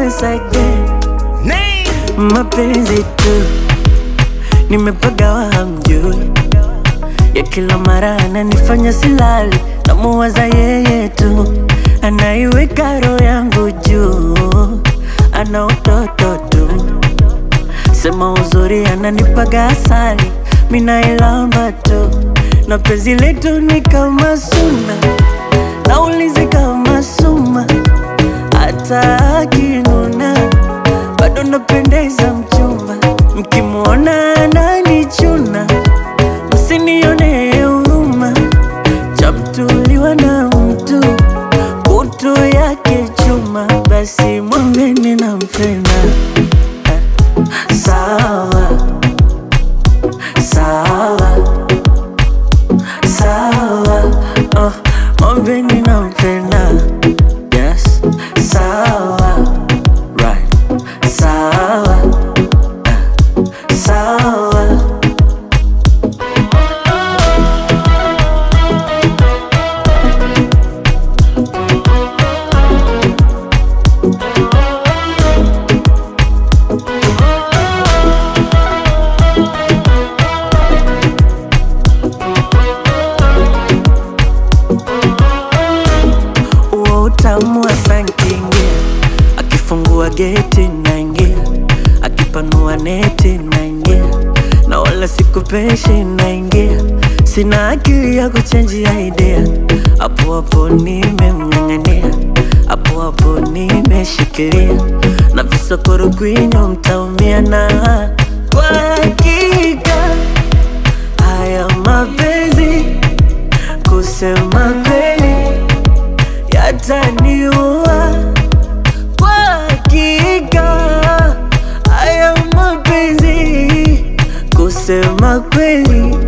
once again mapenzi tu nimepagawa hamjui ya kila mara ananifanya silali namuwaza yeye tu anaiweka roho yangu juu ana utoto tu sema uzuri ananipaga asali minailamba tu na penzi letu ni kama suna naulizi kama suma hata akinuna bado napendeza mchumba mkimwona ananichuna msinione huruma chamtuliwa na mtu kutu yake chuma basi mwambeni nampenda sawa sawa sawa oh, mwambeni nampenda yes sawa right sawa eh, sawa uo utamu wa sankingia akifungua geti naingia akipanua neti naingia na wala sikupeshi naingia sina akili ya kuchenjia idea hapo hapo nimemng'ang'ania hapo hapo nimeshikilia na visokoro kwinyo mtaumia na kwa hakika haya mapenzi kusema kweli yataniua kwa hakika haya mapenzi kusema kweli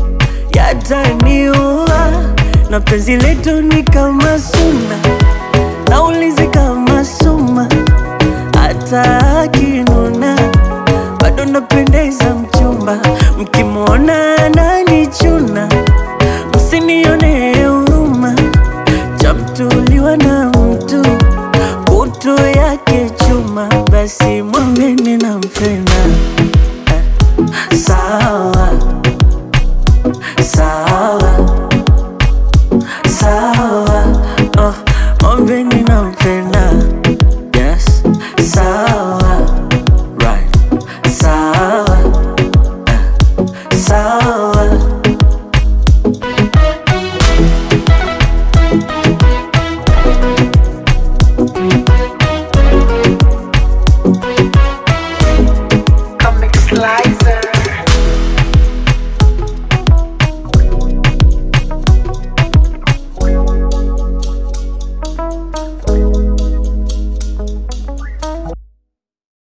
yataniua na penzi letu ni kama suna naulizi kama suma hata akinuna bado napendeza mchumba mkimwona ananichuna msinione huruma chamtuliwa na mtu kutu yake chuma basi mwambeni nampenda eh, sawa sawa